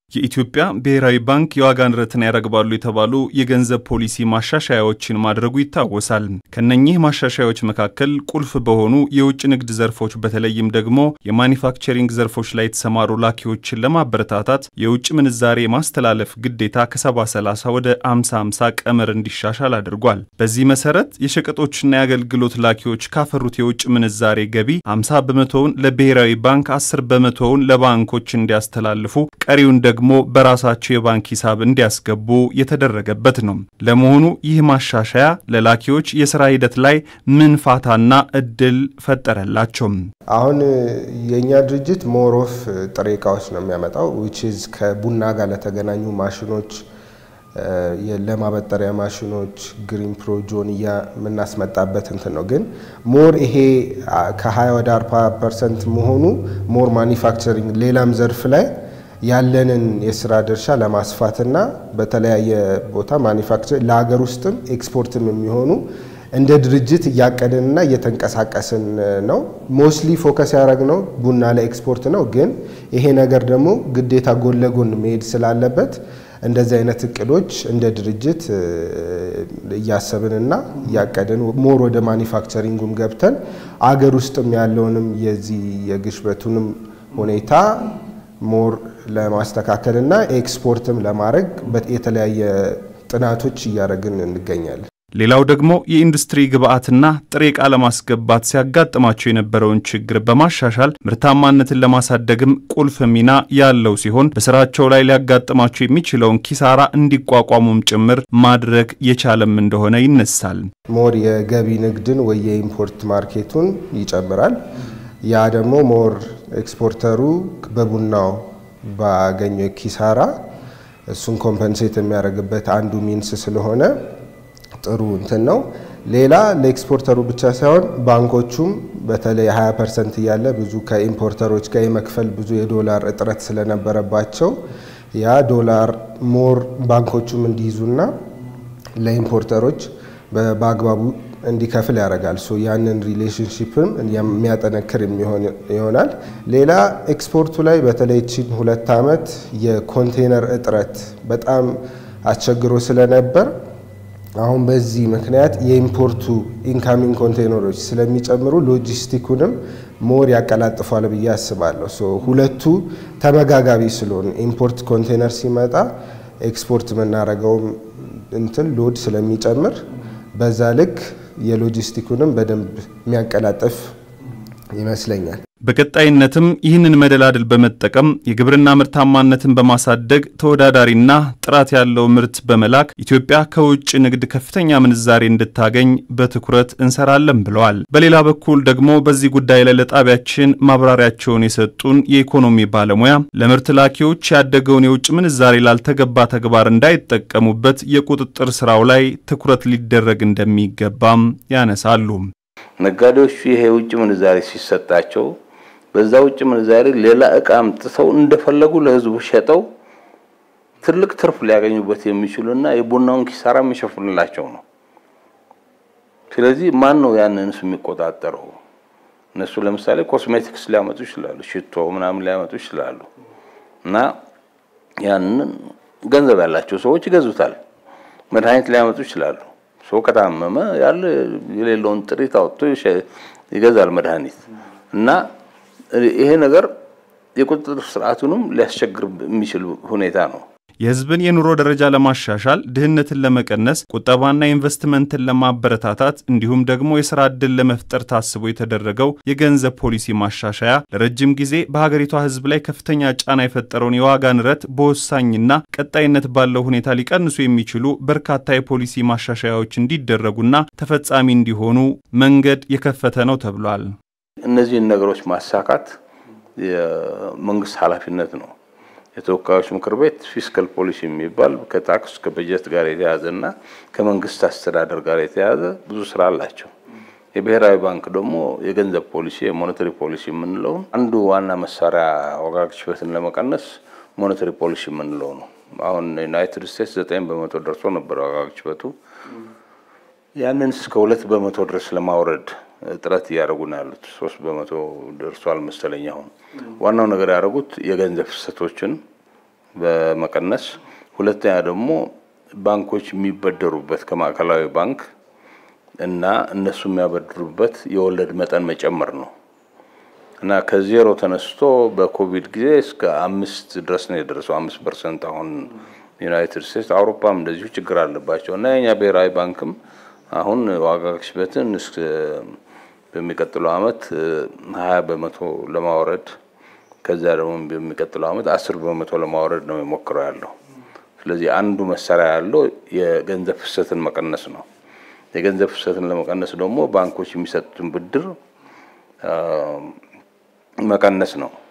የኢትዮጵያ ብሔራዊ ባንክ የዋጋ ንረትን ያረግባሉ የተባሉ የገንዘብ ፖሊሲ ማሻሻያዎችን ማድረጉ ይታወሳል። ከነኚህ ማሻሻያዎች መካከል ቁልፍ በሆኑ የውጭ ንግድ ዘርፎች በተለይም ደግሞ የማኒፋክቸሪንግ ዘርፎች ላይ የተሰማሩ ላኪዎችን ለማበረታታት የውጭ ምንዛሬ ማስተላለፍ ግዴታ ከሰባ ሰላሳ ወደ አምሳ አምሳ ቀመር እንዲሻሻል አድርጓል። በዚህ መሰረት የሸቀጦችና የአገልግሎት ላኪዎች ካፈሩት የውጭ ምንዛሬ ገቢ አምሳ በመቶውን ለብሔራዊ ባንክ አስር በመቶውን ለባንኮች እንዲያስተላልፉ ቀሪውን ደግሞ በራሳቸው የባንክ ሂሳብ እንዲያስገቡ የተደረገበት ነው። ለመሆኑ ይህ ማሻሻያ ለላኪዎች የስራ ሂደት ላይ ምን ፋታና እድል ፈጠረላቸው? አሁን የእኛ ድርጅት ሞሮፍ ጥሬ እቃዎች ነው የሚያመጣው ዊች ኢዝ ከቡና ጋር ለተገናኙ ማሽኖች፣ ለማበጠሪያ ማሽኖች ግሪን ፕሮ ጆንያ የምናስመጣበት እንትን ነው። ግን ሞር ይሄ ከ20 ወደ 40 ፐርሰንት መሆኑ ሞር ማኒፋክቸሪንግ ሌላም ዘርፍ ላይ ያለንን የስራ ድርሻ ለማስፋትና በተለያየ ቦታ ማኒፋክቸር ለሀገር ውስጥም ኤክስፖርትም የሚሆኑ እንደ ድርጅት እያቀድንና እየተንቀሳቀስን ነው። ሞስትሊ ፎከስ ያደረግነው ቡና ላይ ኤክስፖርት ነው። ግን ይሄ ነገር ደግሞ ግዴታ ጎን ለጎን መሄድ ስላለበት እንደዚህ አይነት እቅዶች እንደ ድርጅት እያሰብንና እያቀድን ሞር ወደ ማኒፋክቸሪንጉም ገብተን አገር ውስጥም ያለውንም የዚህ የግሽበቱንም ሁኔታ ሞር ለማስተካከል እና ኤክስፖርትም ለማድረግ የተለያየ ጥናቶች እያደረግን እንገኛለን። ሌላው ደግሞ የኢንዱስትሪ ግብዓትና ጥሬ ዕቃ ለማስገባት ሲያጋጥማቸው የነበረውን ችግር በማሻሻል ምርታማነትን ለማሳደግም ቁልፍ ሚና ያለው ሲሆን በስራቸው ላይ ሊያጋጥማቸው የሚችለውን ኪሳራ እንዲቋቋሙም ጭምር ማድረግ የቻለም እንደሆነ ይነሳል። ሞር የገቢ ንግድን ወይ የኢምፖርት ማርኬቱን ይጨምራል። ያ ደግሞ ሞር ኤክስፖርተሩ በቡናው ባገኘው ኪሳራ እሱን ኮምፐንሴት የሚያደርግበት አንዱ ሚንስ ስለሆነ ጥሩ እንትን ነው። ሌላ ለኤክስፖርተሩ ብቻ ሳይሆን ባንኮቹም በተለይ 20 ፐርሰንት እያለ ብዙ ከኢምፖርተሮች ጋር የመክፈል ብዙ የዶላር እጥረት ስለነበረባቸው ያ ዶላር ሞር ባንኮቹም እንዲይዙና ለኢምፖርተሮች በአግባቡ እንዲከፍል ያደርጋል። ሶ ያንን ሪሌሽንሽፕም የሚያጠነክር የሚሆን ይሆናል። ሌላ ኤክስፖርቱ ላይ በተለይ ቺን ሁለት ዓመት የኮንቴነር እጥረት በጣም አስቸግሮ ስለነበር አሁን በዚህ ምክንያት የኢምፖርቱ ኢንካሚንግ ኮንቴነሮች ስለሚጨምሩ ሎጂስቲኩንም ሞር ያቀላጥፏል ብዬ አስባለሁ። ሶ ሁለቱ ተመጋጋቢ ስለሆኑ ኢምፖርት ኮንቴነር ሲመጣ ኤክስፖርት የምናደርገውም እንትን ሎድ ስለሚጨምር በዛ ልክ የሎጂስቲኩንም በደንብ የሚያቀላጥፍ ይመስለኛል። በቀጣይነትም ይህንን መደላድል በመጠቀም የግብርና ምርታማነትን በማሳደግ ተወዳዳሪና ጥራት ያለው ምርት በመላክ ኢትዮጵያ ከውጭ ንግድ ከፍተኛ ምንዛሬ እንድታገኝ በትኩረት እንሰራለን ብለዋል። በሌላ በኩል ደግሞ በዚህ ጉዳይ ላይ ለጣቢያችን ማብራሪያቸውን የሰጡን የኢኮኖሚ ባለሙያ ለምርት ላኪዎች ያደገውን የውጭ ምንዛሬ ላልተገባ ተግባር እንዳይጠቀሙበት የቁጥጥር ስራው ላይ ትኩረት ሊደረግ እንደሚገባም ያነሳሉ። ነጋዴዎቹ ይሄ የውጭ ምንዛሬ ሲሰጣቸው በዛ ውጭ ምንዛሬ ሌላ እቃ አምጥተው እንደፈለጉ ለሕዝቡ ሸጠው ትልቅ ትርፍ ሊያገኙበት የሚችሉና የቡናውን ኪሳራ የሚሸፍንላቸው ነው። ስለዚህ ማን ነው ያንንስ የሚቆጣጠረው? እነሱ ለምሳሌ ኮስሜቲክስ ሊያመጡ ይችላሉ፣ ሽቶ ምናምን ሊያመጡ ይችላሉ። እና ያንን ገንዘብ ያላቸው ሰዎች ይገዙታል። መድኃኒት ሊያመጡ ይችላሉ። ሰው ከታመመ ያለ የሌለውን ጥሪት አውጥቶ ይገዛል መድኃኒት እና ይሄ ነገር የቁጥጥር ስርዓቱንም ሊያስቸግር የሚችል ሁኔታ ነው። የህዝብን የኑሮ ደረጃ ለማሻሻል ድህነትን ለመቀነስ ቁጠባና ኢንቨስትመንትን ለማበረታታት እንዲሁም ደግሞ የስራ ዕድል ለመፍጠር ታስቦ የተደረገው የገንዘብ ፖሊሲ ማሻሻያ ለረጅም ጊዜ በሀገሪቷ ህዝብ ላይ ከፍተኛ ጫና የፈጠረውን የዋጋ ንረት በወሳኝና ቀጣይነት ባለው ሁኔታ ሊቀንሱ የሚችሉ በርካታ የፖሊሲ ማሻሻያዎች እንዲደረጉና ተፈጻሚ እንዲሆኑ መንገድ የከፈተ ነው ተብሏል። እነዚህን ነገሮች ማሳካት የመንግስት ኃላፊነት ነው። የተወካዮች ምክር ቤት ፊስካል ፖሊሲ የሚባል ከታክስ ከበጀት ጋር የተያዘ እና ከመንግስት አስተዳደር ጋር የተያዘ ብዙ ስራ አላቸው። የብሔራዊ ባንክ ደግሞ የገንዘብ ፖሊሲ የሞኔተሪ ፖሊሲ የምንለውን አንዱ ዋና መሳሪያ ዋጋ ግሽበትን ለመቀነስ ሞኔተሪ ፖሊሲ የምንለው ነው። አሁን ዩናይትድ ስቴትስ ዘጠኝ በመቶ ደርሶ ነበር ዋጋ ግሽበቱ። ያንን እስከ ሁለት በመቶ ድረስ ለማውረድ ጥረት እያደረጉ ነው ያሉት። ሶስት በመቶ ደርሷል መሰለኝ። አሁን ዋናው ነገር ያደረጉት የገንዘብ ፍሰቶችን በመቀነስ ሁለተኛ ደግሞ ባንኮች የሚበደሩበት ከማዕከላዊ ባንክ እና እነሱ የሚያበድሩበት የወለድ መጠን መጨመር ነው እና ከዜሮ ተነስቶ በኮቪድ ጊዜ እስከ አምስት ድረስ ነው የደረሰው። አምስት ፐርሰንት አሁን ዩናይትድ ስቴትስ፣ አውሮፓም እንደዚሁ ችግር አለባቸው እና የኛ ብሔራዊ ባንክም አሁን ዋጋ ግሽበትን በሚቀጥለው አመት ሀያ በመቶ ለማውረድ ከዚያ ደግሞ በሚቀጥለው አመት አስር በመቶ ለማውረድ ነው የሞክረው ያለው። ስለዚህ አንዱ መሳሪያ ያለው የገንዘብ ፍሰትን መቀነስ ነው። የገንዘብ ፍሰትን ለመቀነስ ደግሞ ባንኮች የሚሰጡትን ብድር መቀነስ ነው።